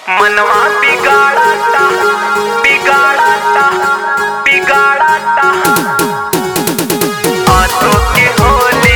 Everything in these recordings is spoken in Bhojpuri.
मनवा बिगाड़ाता बिगाड़ाता बिगाड़ाता आंसू की होली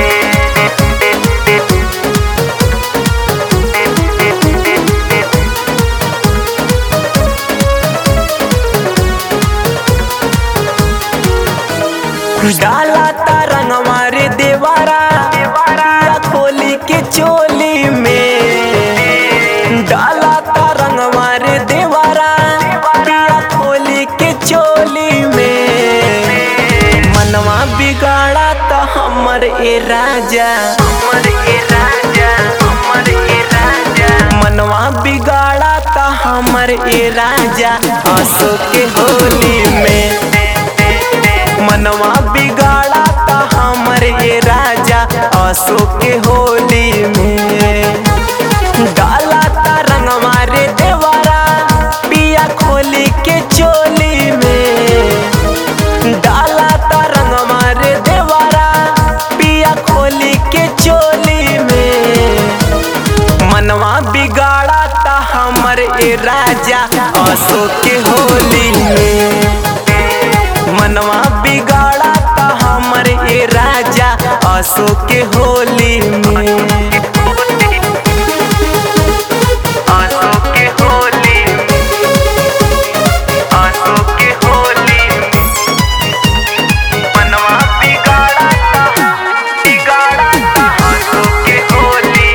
डाला रंग मारे देवारा देवारा खोली के चोली में डाला रंग मारे देवारा देवारा खोली के चोली में मनवा बिगाड़ा तो हमर ए राजा हमर ए राजा हमर ए राजा मनवा बिगाड़ा तो हमर ए राजा हंसो के होली में मनवा बिगाड़ा ता हमर ये राजा असो के होली में डाला ता रंग मारे देवारा पिया खोली के चोली में डाला ता रंग मारे देवारा पिया खोली के चोली में मनवा बिगाड़ा ता हमर ए राजा असो के होली में मनवा बिगाड़ा ता हमर ए राजा असो के होली में आंसू की होली आंसू की होली मनवा बिगाड़ाता बिगाड़ाता आंसू की होली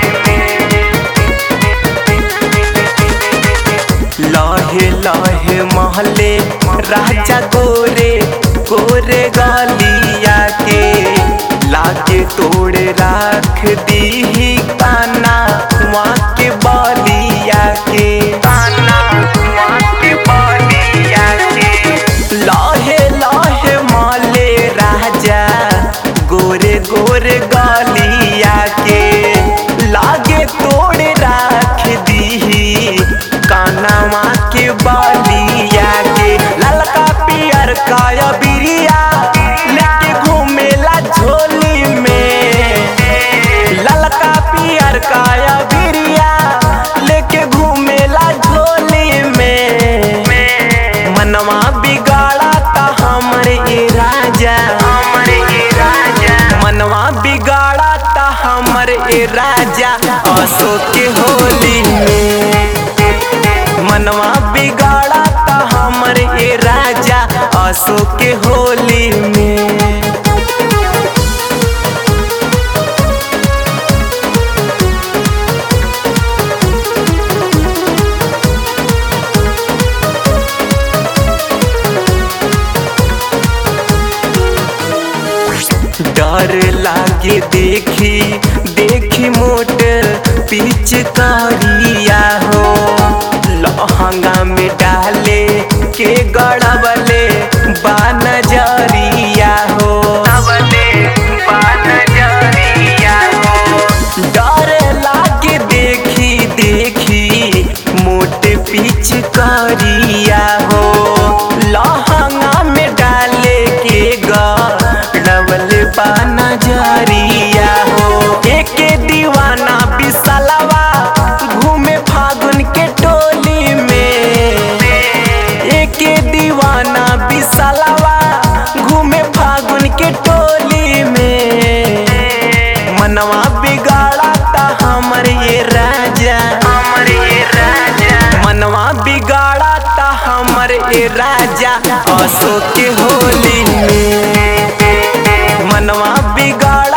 लहे लहे महले राजा गोरे गोरे गालिया के लाके तोड़े राख दी काना वहाँ के बालिया के ताना वहाँ के बालिया के लाहे लाहे माले राजा गोरे गोरे गालिया के लागे तोड़े राख दी कानावा के बालिया के ललका पियर काया बिरिया लेके घूमेला झोली में ललका पियर काया बिरिया लेके घूमेला झोली में मनवा बिगाड़ा ता हमर ए राजा हमर ए राजा मनवा बिगाड़ा ता हमर ए राजा असो के होली में मनवा बिगाड़ा ता हमर ए राजा असो के होली में डर लागे देखी देखी मोट पिचकारिया हो लहंगा में डाले के गड़बले बानजरिया हो सबले बानजरिया हो डर लागे देखी देखी मोटे पिचकारिया हो लहंगा में डाले के गड़बल बानजरिया हो एक दीवाना बिसलवा घूमे फागुन के टोली में एक दीवाना बिसलवा घूमे फागुन के टोली में मनवा बिगाड़ा ता हमर ये राजा हमर ए राजा मनवा बिगाड़ा ता हमर ए राजा असो के होली में मनवा बिगाड़ा